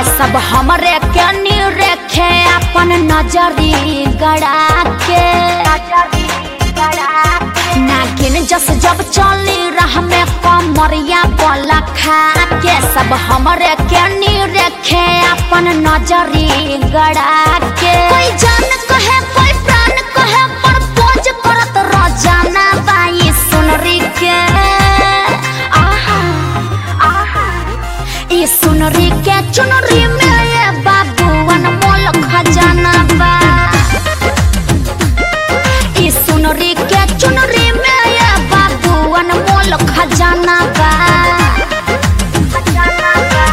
सब हमरे के रेखे अपन नजरी गड़ा के नागिन जस जब चली राह में कमरिया बोला खा के सब हमरे के रेखे अपन नजरी गड़ा के कोई जान कहे कोई प्राण कहे पर पोज करत रोजाना बाई सुनरी के आहा आहा ये सुनरी के चुनरी में ये बाबूवन मोल खजाना बा ये सुनरी के चुनरी में ये बाबूवन मोल खजाना बा खजाना बा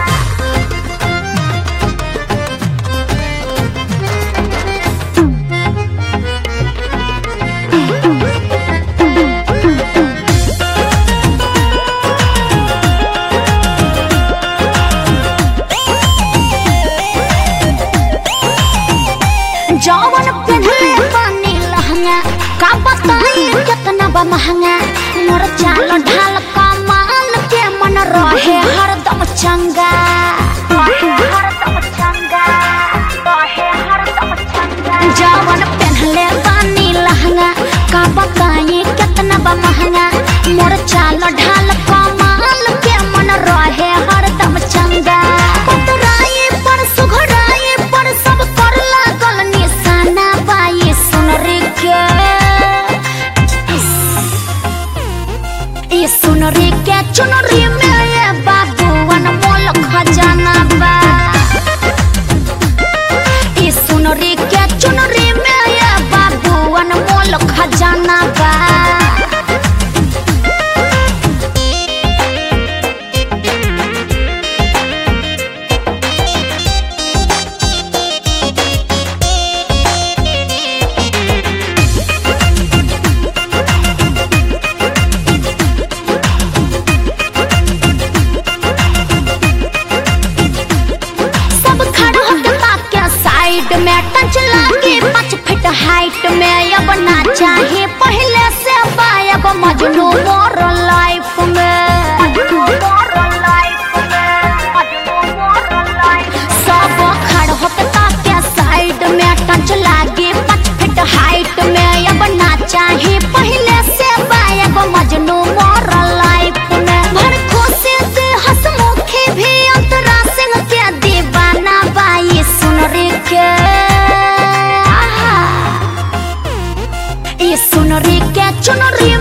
जवन पहनले पानी लहंगा का बताई कितना बा महंगा मोर चाल ढाल कमाल के मन रहे हरदम चंगा जवन पहनले पानी लहंगा का बताई कितना बा महंगा मोर चाल ढाल कमाल के मन रहे हरदम चंगा पतराई पर सुघराई पर सब कर लागल निशाना बाई सुनरी के ई सुनरी के चुनरी में ये बाबूवन मोल खजाना बा ई सुनरी के चुनरी में ये बाबूवन मोल खजाना बा सब खड़ा होके ताके साइड में टच लागे पाँच फीट हाइट में अब ना चाहे पहले से बायब मजनू मोर लाइफ में सब खड़ा होके ताके साइड में टच लागे पाँच फीट हाइट में अब ना चाहे पहले से बायब मजनू मोर लाइफ में भड़को से से हंसमुखी भी अंतरा सिंह के दीवाना बाई सुन रे के आहा। ई सुन रे के चुन रे